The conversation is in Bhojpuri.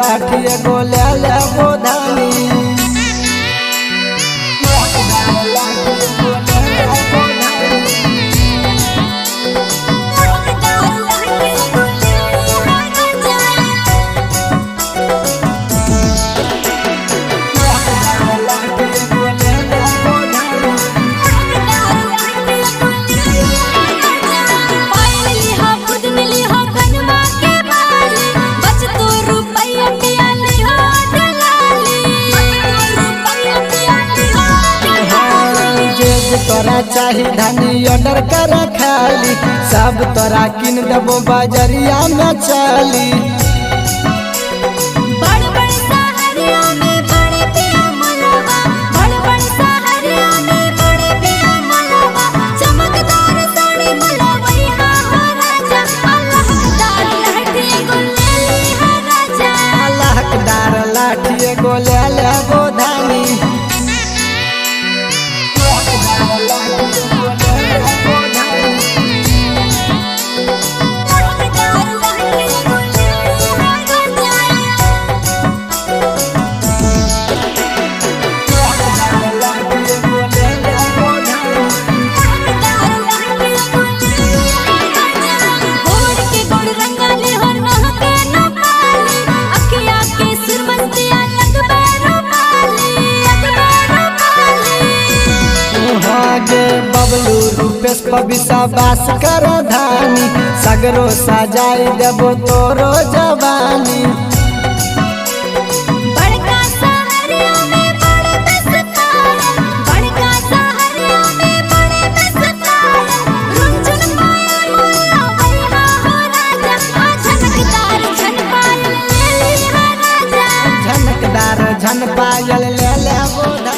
लाठी एगो ले ले बोधानी जेज तोरा चाही धानी ऑर्डर कर खाली सब तोरा किन देबो बजरिया में चली बड़ बड़ सहरिया में बड़े पिया मनवा बड़ बड़ सहरिया में बड़े पिया मनवा चमकदार साड़ी मलवई हा हो राजा अल्लाहदार लहठी गुल्लेली हा राजा लहकदार लाठी एगो ले ले बोधानी लहकदार लहठी गुल्लेली हा राजा गोड़ के गोड़ रंगाले हो महके न पाली अखिया के सुरमंतिया लगबे रूपाली लगबे रूपाली हागे बबलू रूपेश पबिसा बास कर धानी सगरो सजाई देबो तोरो जवानी बड़का सहरिया में बड़े बेसतार बड़का सहरिया में बड़े बेसतार रुंझुन पायल मुल्ला वैहा हो राजा आ झनकदार झन पायल ले ली हा राजा झनकदार झन पायल ले ले बोधानी